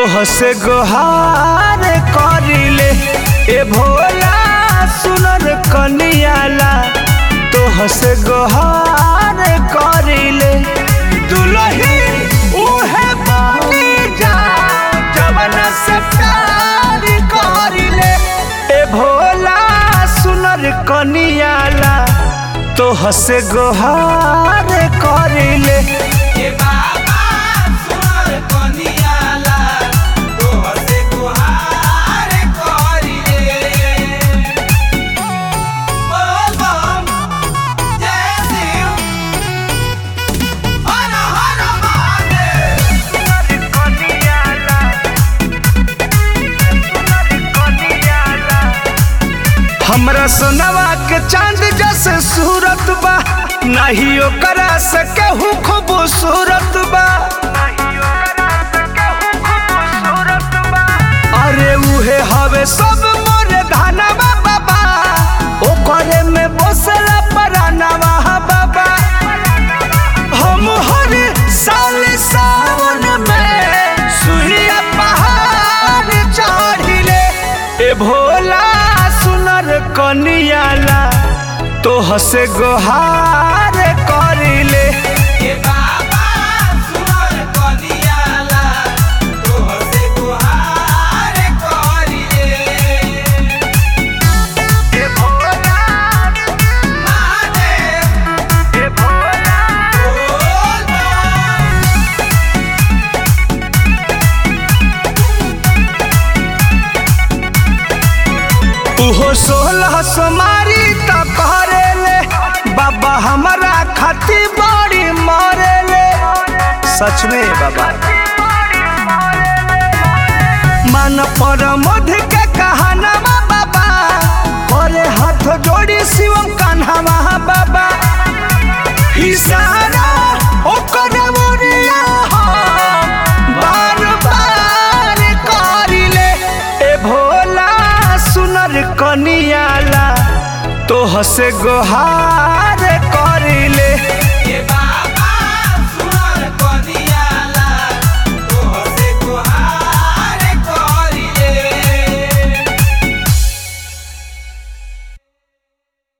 तोह से गोहार करिले ए भोला सुनर कनियाला तोह से गोहार करिले दुलही उहे बनी जा जवन से प्यार करिले ए भोला सुनर कनियाला तोह से गोहार करिले ए बाबा सुनर कनियाला तोहर से गुहार करिले बोल बम जय शिव हर हर महादेव हमरा सोनवा के चांद जैसे सूरत बा नहीं ओकरा से केहू खूबसूरत बा अरे उहे हवे सब मोरे धनवा बाबा ओकरे में बसला परानवा बाबा हम हर साल सावन में सुइया पहाड़ चढ़िले ए भोला सुनर कनियाला तोह से गोहार करिले ए बाबा सुनर कनियाला तोहर से गुहार करिले ए भोला महादेव ए भोला बोल बम उहो सोलह सोमारी त करेले बाबा हमारा खाती बड़ी मरेले सच में बाबा मन पर मध के कहानवा बाबा करे हाथ जोड़ी शिवम कान्हावा बाबा इशारा ओकर मोरिया हम बार बार करिले ए भोला सुनर कनियाला तोह से गोहार कर